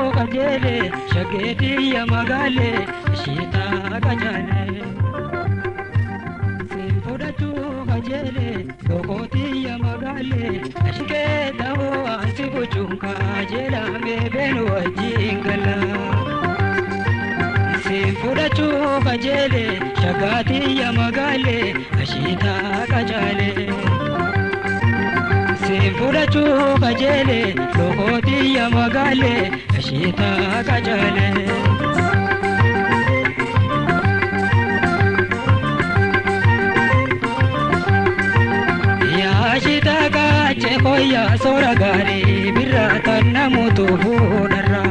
qajeele shaggeetiyya magaale ishiitaa qajaale. Siin fudhachuu qajeele dhokootiyya magaale ashikee ta'uu ansi gochuun kajeelamee beenu wajjin gala. Siin fudhachuu qajeele shaggaatiyya magaale ashiitaa qajaale. Siin fudhachuu qajeele dhokootiyya magaale ashiitaa qajaale. Yaashita kaache koyya soora gaarii birraa kan namuutu fuudharra.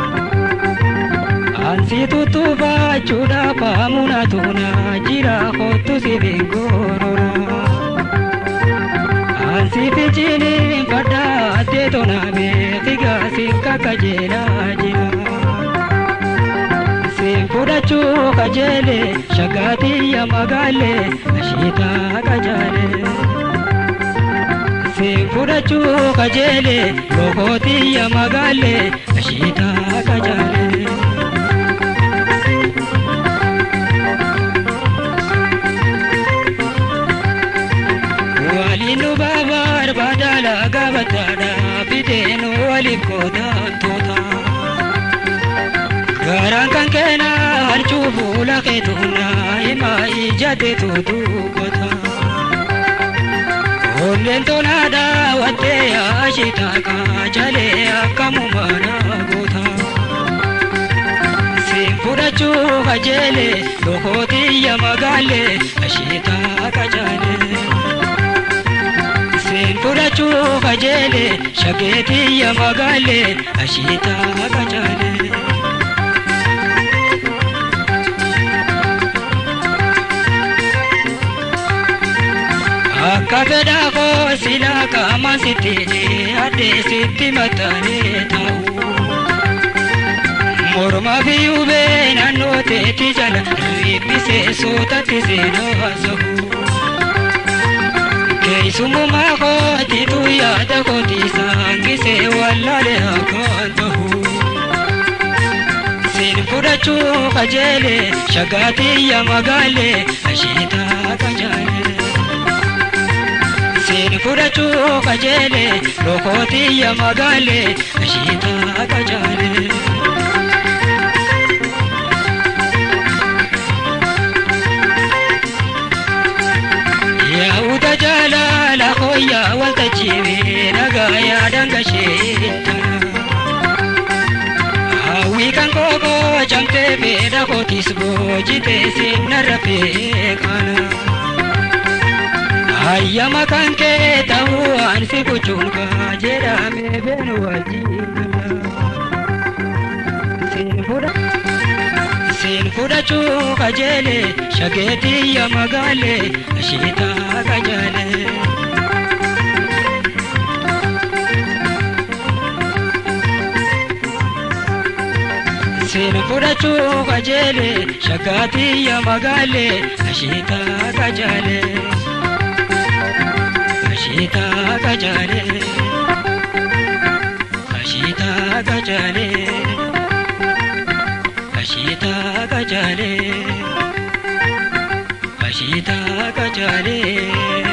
Ansi tuttuufachuudhaaf hamuuna tuuna jira kottu si bingorora. Ansi fichini fadda attee tonaamee figaa si kakajeelaa jira. Siin fudhachuu qajeele shaggaatiyya magaale ashiitaa qajaale. Siin fudhachuu qajeele dhokootiyya magaale ashiitaa qajaale. Waliin nu barbaada gaabataadha fiteen waliif gootaattoota. Garaan kan keena harcuu fuula keetuuna himaa ijateetu dubbata. Onneen tonaadha wattee yaashita kaajalee akkamummaana goota. Siin fudhachuu qajeele dhokootiyya magaale ashiitaa qajaale. Siin fudhachuu qajeele shaggeetiyya magaale ashiitaa qajaale. Akka fedhaa koo silaa qaama sitti addee sitti maxxanee ta'u. Morma fi hubee naannoo teetti jala riphisee sootatti seenaa sahu. Keessummaa kootitu yaada kooti saangisee wallaalee akkaan ta'u. Siin fudhachuu qajeele shaggaatiyya magaale ashiitaa qajaale. Siin fudhachuu qajeele dhokootiyya magaale ashiitaa qajaale. Yaa'uuta jaalala hooyyaa waltajjiibee nagaa yaadaan gasheetta. Hawwii kan kookoo camtee beela kootis boojitee seenarra beekana. Hayyama kan kee ta'uu ansi gochuun kaa jedhamee beenu wajjin Siin fudhachuu qajeele shaggeetiyya magaale ashiitaa qajaale. Siin fudhachuu qajeele shaggaatiyya magaale ashiitaa qajaale. Ashiitaa qajaale. Ashiitaa qajaale. Ashiitaa qajaale. Ashiitaa qajaale.